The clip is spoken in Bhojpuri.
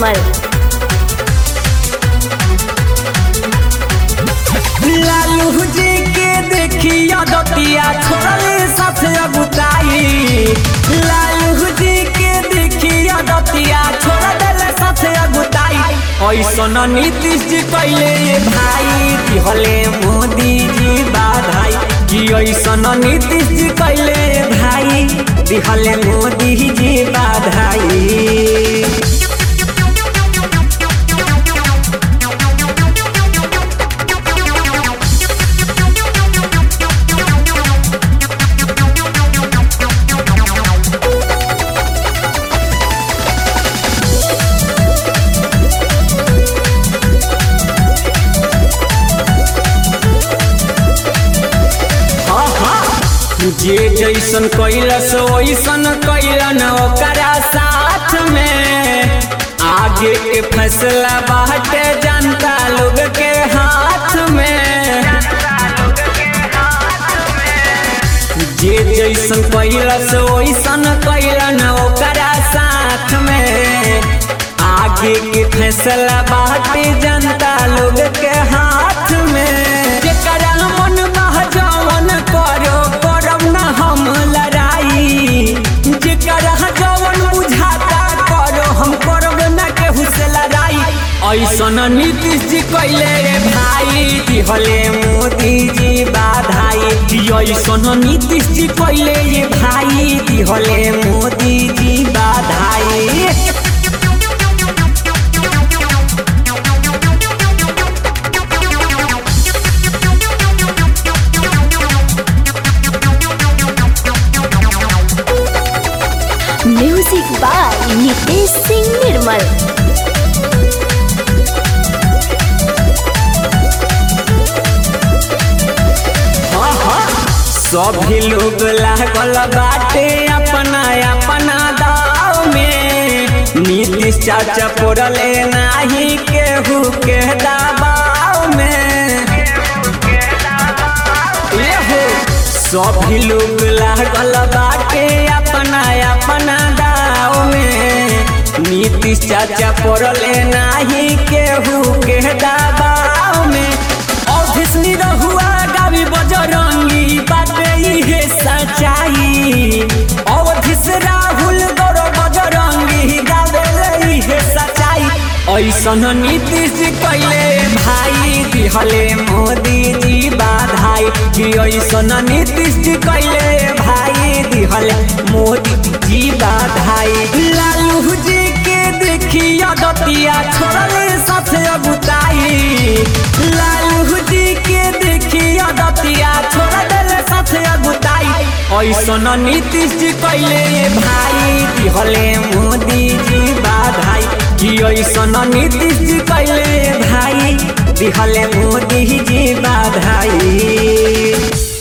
निर्मल लालू जी के देखिया दतिया छोड़ले साथ अगुताई लालू जी के देखिया दतिया छोड़ देले साथ अगुताई ऐसन नीतीश जी कैले भाई दिहले मोदी जी बाधाई कि ऐसन नीतीश जी कैले भाई दिहले मोदी जी बाधाई जे जैसन कैलस वैसन कैलन ओकरा साथ में आगे के फैसला बाटे जनता लोग के हाथ में जे जैसन कैलस वैसन कैलन ओकरा साथ में आगे के फैसला बाटे जनता लोग के हाथ में जेकरा मन बह जवन करो करब न हम लड़ाई जेकरा जवन बुझाता करो हम करब न केहू से लड़ाई ऐसन नीतीश जी कैले रे भाई दिहले मोदी जी बाधाई ऐसन नीतीश जी कैले रे भाई दिहले मोदी जी बाधाई म्यूजिक बाय नितेश सिंह निर्मल सभी लोग लागल बाटे अपना अपना दाव में नीतीश चाचा पड़ले नाही केहू के दबाव में एहो सभी लोग लागल बाटे अपना अपना दाव में नीतीश चाचा पड़ले नाही केहू के दबाव में ऑफिस निरहुआ गावी बजरंगी बाटे इहे सच्चाई अवधिस राहुल गौरव बजरंगी गावे इहे सच्चाई ऐसन नीतीश जी कैले भाई दिहले मोदी जी बाधाई कि ऐसन नीतीश जी कैले भाई दिहले मोदी जी बाधाई लालू जी के देखिया दतिया छोड़ले साथ अगुताई लालू जी के देखिया दतिया छोड़ देले साथ अगुताई ऐसन नीतीश जी कैले भाई दिहले मोदी जी बाधाई कि ऐसन नीतीश जी कैले भाई दिहले मोदी जी बाधाई